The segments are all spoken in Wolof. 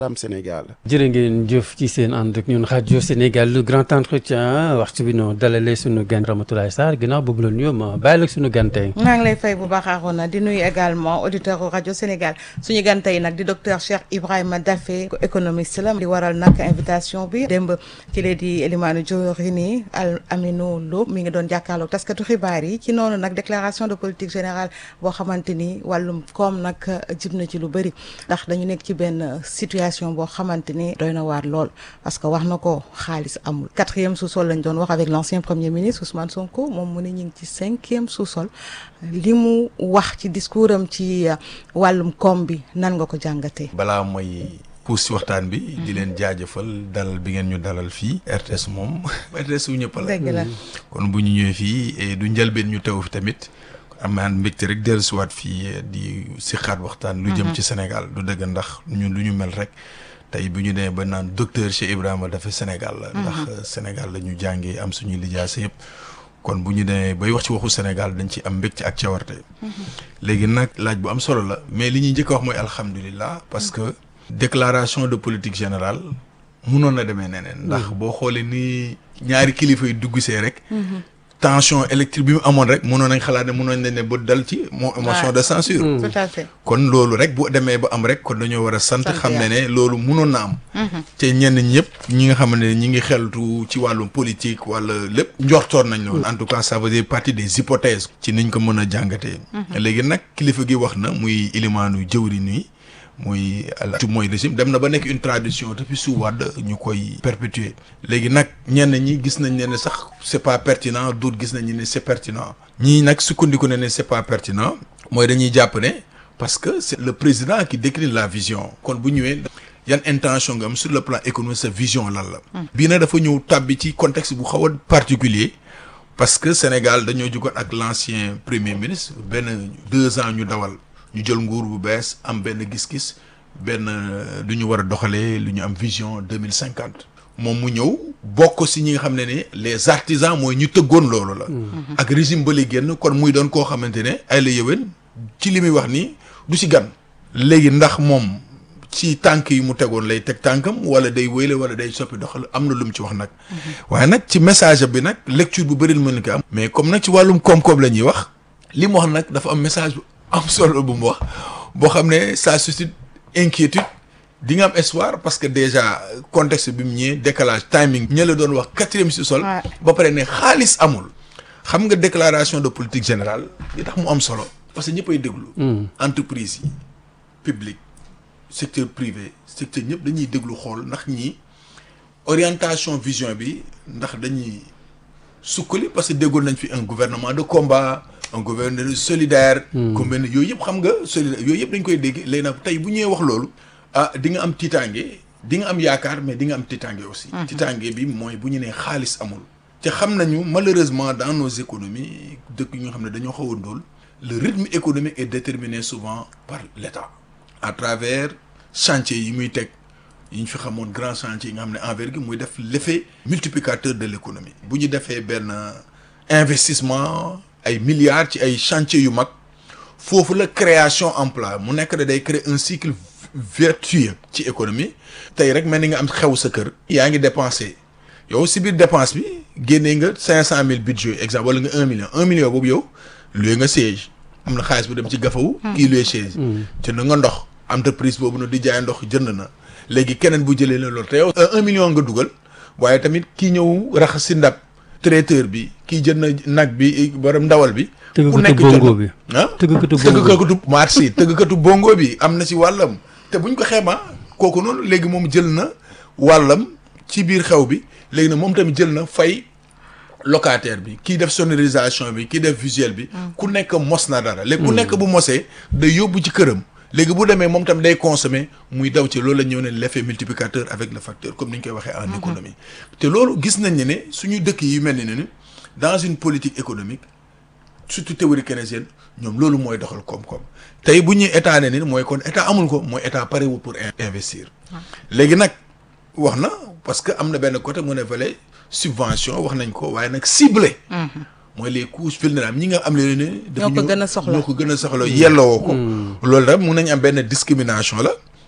am Sénégal. jërë ngeen jëf ci seen ànd ak ñun rajo Sénégal le grand entretien waxtu bi noo dalalee suñu gan Ramatoulaye Sarr ginnaaw boobu la nuyoo ma bàyyi la suñu gan tey. maa ngi lay fay bu baax Arona di nuyu également auditeur rajo Sénégal suñu gan tey nag di docteur Cheikh Ibrahima Daffé économiste la di waral nag invitation bi démb ki lee di Elimane Diorini Al Aminou Lo mi ngi doon jàkkaarloog taskatu xibaar yi ci noonu nag déclaration de politique générale boo xamante ni wàllum koom nag jib na ci lu bëri ndax dañu nekk ci benn situation. boo xamante ni doy na waar lool parce que wax na ko xaalis amul quatrième sous-sol lañ doon wax avec l'ancien premier ministre Ousmane Sonko moom mu ne ñu ngi ci cinquième sous-sol li mu wax ci discours am ci wàllum koom bi nan nga ko jàngatee. balaa mooy puus si waxtaan bi. di leen jaajëfal dalal bi ngeen ñu dalal fii. RTS moom RTS wu ñëpp la. dëgg la kon bu ñu ñëwee fii du njëlbeen ñu teew fi tamit. am naa mbégte rek dellusiwaat fii di si xaat waxtaan. lu jëm ci Sénégal du dëgg ndax ñun lu ñu mel rek tey bu ñu demee ba naan docteur Cheikh Ibrahima dafa Sénégal la. ndax Sénégal la ñu jàngee am suñuy lijaasa yëpp. kon bu ñu demee bay wax ci waxu Sénégal dañ ci am mbégte ak cawarte. léegi nag laaj bu am solo la mais li ñuy njëkk a wax mooy alhamdulilah parce que. déclaration de politique générale munoon na demee neneen. ndax boo xoolee ni ñaari kilifa yi dugg see rek. tension électrique bi mu amoon rek mënoon nañ xalaat ne mënoon nañ ne ba dal ci moo motion de censure tout à fait kon loolu rek bu demee ba am rek kon dañoo war a sant xam ne ne loolu mënoon na am te ñenn ñëpp ñi nga xam ne ñi ngi xeltu ci wàllum politique wala lépp njortoon nañ loolu en tout cas ça veut dire partie des hypothèses ci niñ ko mën a jàngatee léegi nag kilifa gi wax na muy ilimaanu jëwriñ yi muy mooy régime dem na ba nekk une tradition depuis su Wàdd ñu koy perpétuer léegi nag ñenn ñi gis nañ ne ne sax c'est pas pertinent d'autres gis nañ ne c'est pertinent ñii nag sukkandiku ne ne c'est pas pertinent mooy dañuy jàpp ne parce que c'est le président qui décline la vision kon bu ñëwee yan intention nga am sur le plan économique sa vision lan la bii nag dafa ñëw tàbbi ci contexte bu xaw a particulier parce que Sénégal dañoo jugoon ak l'ancien premier ministre benn deux ans ñu dawal ñu jël nguur bu bees am benn gis-gis benn lu ñu war a doxalee lu ñu am vision deux mille cinquante moom mu ñëw bokk si ñi nga xam ne ne les artisans mooy ñu tëggoon loolu la. ak régime ba li génn kon muy doon koo xamante ne ay la yëwén ci li muy wax nii du si gan. léegi ndax moom ci tànk yi mu tegoon lay teg tànkam wala day wéyle wala day soppi doxal am na lu mu ci wax nag. waaye nag ci message bi nag lecture bu bëri mën ko am. mais comme nag ci wàllum koom-koom la ñuy wax li mu wax nag dafa am message am solo bu mu wax boo xam ne ça suscite inquiétude di nga am espoir parce que déjà contexte bi mu ñëwee décalage timing ña la doon wax quatrième sous-sol ba pare ne xaalis amul xam nga déclaration de politique générale li tax mu am solo parce que ñëppay déglu entreprise yi public secteur privé secteur ñëpp dañuy déglu xool ndax ñi orientation vision bi ndax dañuy sukkali parce que déggoon nañ fi un gouvernement de combat un gouvernement solidaire. comme yooyu yëpp xam nga solidaire yooyu yëpp dañ koy dégg léegi nag tey bu ñëwee wax loolu. ah di nga am tiitaange di nga am yaakaar mais di nga am tiitaange aussi. tiitaange bi mooy bu ñu nee xaalis amul. te xam nañu malheureusement dans nos économies dëkk yi nga xam ne dañoo xaw a ndóol le rythme économique est déterminé souvent par l'État. à travers chantier yi muy teg yi ñu fi xamoon grand chantier yi nga xam ne envergure muy def l'effet multiplicateur de l'économie. bu ñu defee benn investissement. ay milliards ci ay chantiers yu mag foofu la création emploi mu nekk da day créer un cycle vertueux ci économie tey rek mel ni nga am xew sa kër yaa ngi dépensé yow si biir dépense bi génnee nga cinq cent mille budget exemple wala nga un million un million boobu yow loué nga siège am na xaalis bu dem ci gafawu kii loué siège jënd nga ndox entreprise boobu na di jaay ndox jënd na léegi keneen bu jëlee la loolu te yow un million nga dugal waaye tamit kii ñëw raxas si ndab traiteur bi kii jënd nag bi borom ndawal bi. ku nekk bongo bi ah tëggkatu bongo bi tëggkatu marché tëggkatu bongo bi am na ci wàllam. te buñ ko xeema kooku noonu léegi moom jël na wàllam ci biir xew bi léegi nag moom tamit jël na fay locataire bi kii def sonorisation bi kii def visuel bi. ku nekk mos na dara. léegi ku nekk bu mosee day yóbbu ci këram. léegi bu demee moom tam day consommer muy daw ci loolu la ñëw ne l'effet multiplicateur avec le facteur comme ni ñu koy waxee en économie te loolu gis nañ ne ne suñu dëkk yi mel ni ne dans une politique économique surtout théorie keynésienne ñoom loolu mooy doxal koom-koom tey bu ñuy état ne ni mooy kon état amul ko mooy état parewul pour investir léegi nag wax na parce que am na benn côté mu ne fale subvention wax nañ ko waaye nag ciblé mooy les couches vulnérables ñi nga am leen ne. ñoo ko gën a soxla ñoo ko gën a soxla yelloo ko. loolu rek mun nañ am benn discrimination la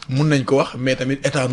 mun nañ ko wax mais tamit état